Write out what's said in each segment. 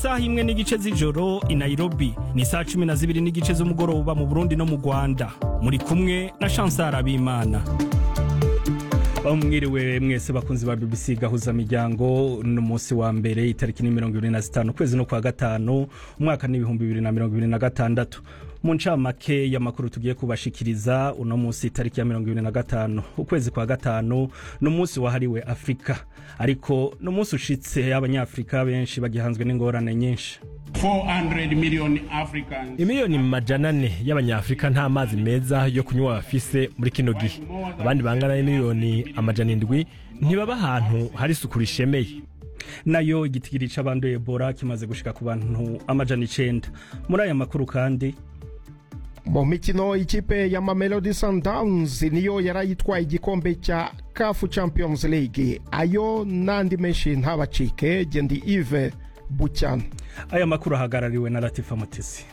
saha imwe n'igice z'ijoro i nairobi ni saa cumi na zibiri n'igice z'umugoroba mu burundi no mu rwanda muri kumwe na chansar abimana aho mwiriwe mwese bakunzi ba bbc gahuza miryango n'umunsi wa mbere itariki ni mirongo ibiri na zitanu ukwezi no kwa gatanu umwaka n'ibihumbi bibiri na mirongo ibiri na gatandatu mu ncamake y'amakuru tugiye kubashikiriza uno munsi itariki ya mirongo ibiri na gatanu ukwezi kwa gatanu ni umunsi wahariwe afurika ariko ni umunsi ushitse abanyafurika benshi bagihanzwe n'ingorane nyinshi 400 million Africans imiliyoni majana ane y'abanyafurika nta mazi meza yo kunywa bafise muri kino gihe abandi bangana n'imiliyoni amajana indwi ntibaba ahantu hari isuku rishemeye nayo igitigiri c'abanduye ebola kimaze gushika ku bantu amajana icenda muri aya makuru kandi mu mikino ikipe ya mamelodi sundowns niyo yarayitwaye igikombe cya kafu champions league ayo n'andi menshi ntabacike gendi ive bucyana aya makuru ahagarariwe na latifa mutesi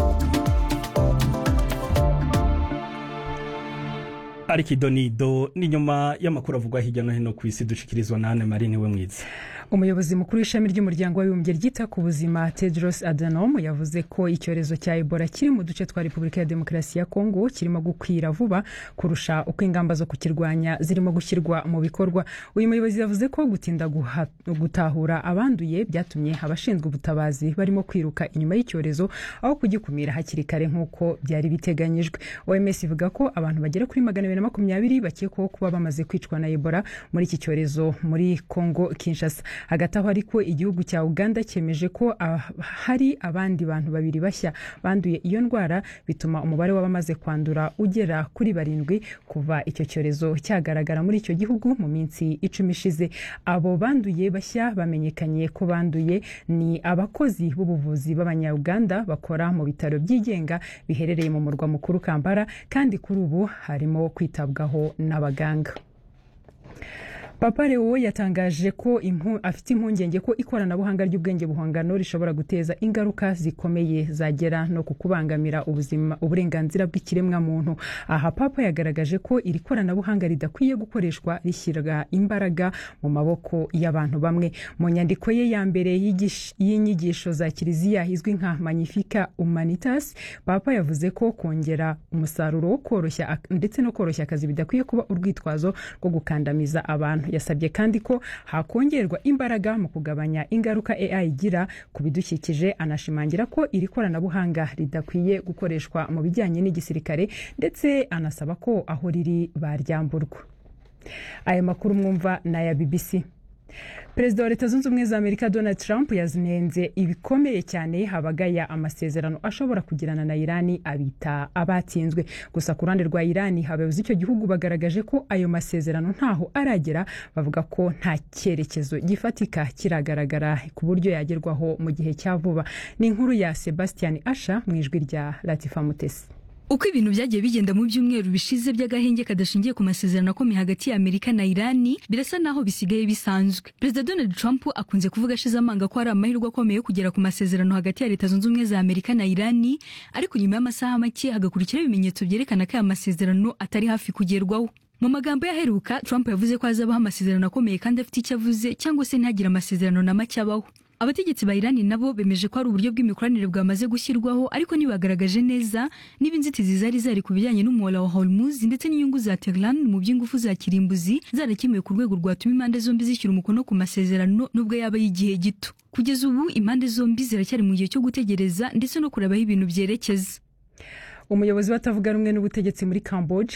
ariko idonido ni nyuma y'amakuru avugwa hirya no hino ku isi dushikirizwa na Anne Marie niwe mwiza umuyobozi mukuru w'ishami ry'umuryango w'abibumbye ryita ku buzima tedros adhanom yavuze ko icyorezo cya ebola kiri mu duce twa repubulika ya demokarasi ya kongo kirimo gukwira vuba kurusha uko ingamba zo kukirwanya zirimo gushyirwa mu bikorwa uyu muyobozi yavuze ko gutinda guha- gutahura abanduye byatumye abashinzwe ubutabazi barimo kwiruka inyuma y'icyorezo aho kugikumira hakiri kare nk'uko byari biteganyijwe oms ivuga ko abantu bagera kuri magana abiri na makumyabiri bakekwaho kuba bamaze kwicwa na ebola muri iki cyorezo muri kongo kinshasa hagati aho ariko igihugu cya uganda cyemeje ko ah, hari abandi bantu babiri bashya banduye iyo ndwara bituma umubare w'abamaze kwandura ugera kuri barindwi kuva icyo cyorezo cyagaragara muri icyo gihugu mu minsi icumi ishize abo banduye bashya bamenyekanye ko banduye ni abakozi b'ubuvuzi b'abanyauganda bakora mu bitaro byigenga biherereye mu murwa mukuru kampala kandi kuri ubu harimo kwitabwaho n'abaganga papa leo yatangaje ko impu- afite impungenge ko ikoranabuhanga ry'ubwenge buhangano rishobora guteza ingaruka zikomeye zagera no ku kubangamira ubuzima uburenganzira bw'ikiremwamuntu aha papa yagaragaje ko iri koranabuhanga ridakwiye gukoreshwa rishyirwa imbaraga mu maboko y'abantu bamwe mu nyandiko ye ya mbere y'igish- y'inyigisho za kiliziya izwi nka magnifica humanitas papa yavuze ko kongera umusaruro wo koroshya ak- ndetse no koroshya akazi bidakwiye kuba urwitwazo rwo gukandamiza abantu yasabye kandi ko hakongerwa imbaraga mu kugabanya ingaruka AI igira ku bidukikije anashimangira ko iri koranabuhanga ridakwiye gukoreshwa mu bijyanye n'igisirikare ndetse anasaba ko aho riri baryamburwa aya makuru mwumva ni aya BBC perezida wa leta zunze ubumwe za amerika donald trump yazinenze ibikomeye cyane habagaya amasezerano ashobora kugirana na irani abita abatsinzwe gusa ku ruhande rwa irani abayobozi icyo gihugu bagaragaje ko ayo masezerano ntaho aragera bavuga ko nta cyerekezo gifatika kiragaragara ku buryo yagerwaho mu gihe cya vuba ni inkuru ya sebastian asha mu ijwi rya latifa mutesi uko ibintu byagiye bigenda mu byumweru bishize by'agahenge kadashingiye ku masezerano akomeye hagati ya amerika na irani birasa naho bisigaye bisanzwe perezida donald trump akunze kuvuga ashize amanga ko hari amahirwe akomeye yo kugera ku masezerano hagati ya leta zunze ubumwe za amerika na irani ariko nyuma y'amasaha make hagakurikiraho ibimenyetso byerekana ko aya masezerano atari hafi kugerwaho mu magambo yaheruka trump yavuze ko hazabaho amasezerano akomeye kandi afite icyo avuze cyangwa se ntihagire amasezerano na make abaho abategetsi ba irani nabo bemeje ko hari uburyo bw'imikoranire bwamaze gushyirwaho ariko ntibagaragaje neza niba inzitizi zari zari ku bijyanye n'umuhora wa hormuz ndetse n'inyungu za tehran mu by'ingufu za kirimbuzi zarakemuwe ku rwego rwatuma impande zombi zishyura umukono ku masezerano nubwo yaba y'igihe gito kugeza ubu impande zombi ziracyari mu gihe cyo gutegereza ndetse no kureba aho ibintu byerekeza umuyobozi w'atavuga rumwe n'ubutegetsi muri camboge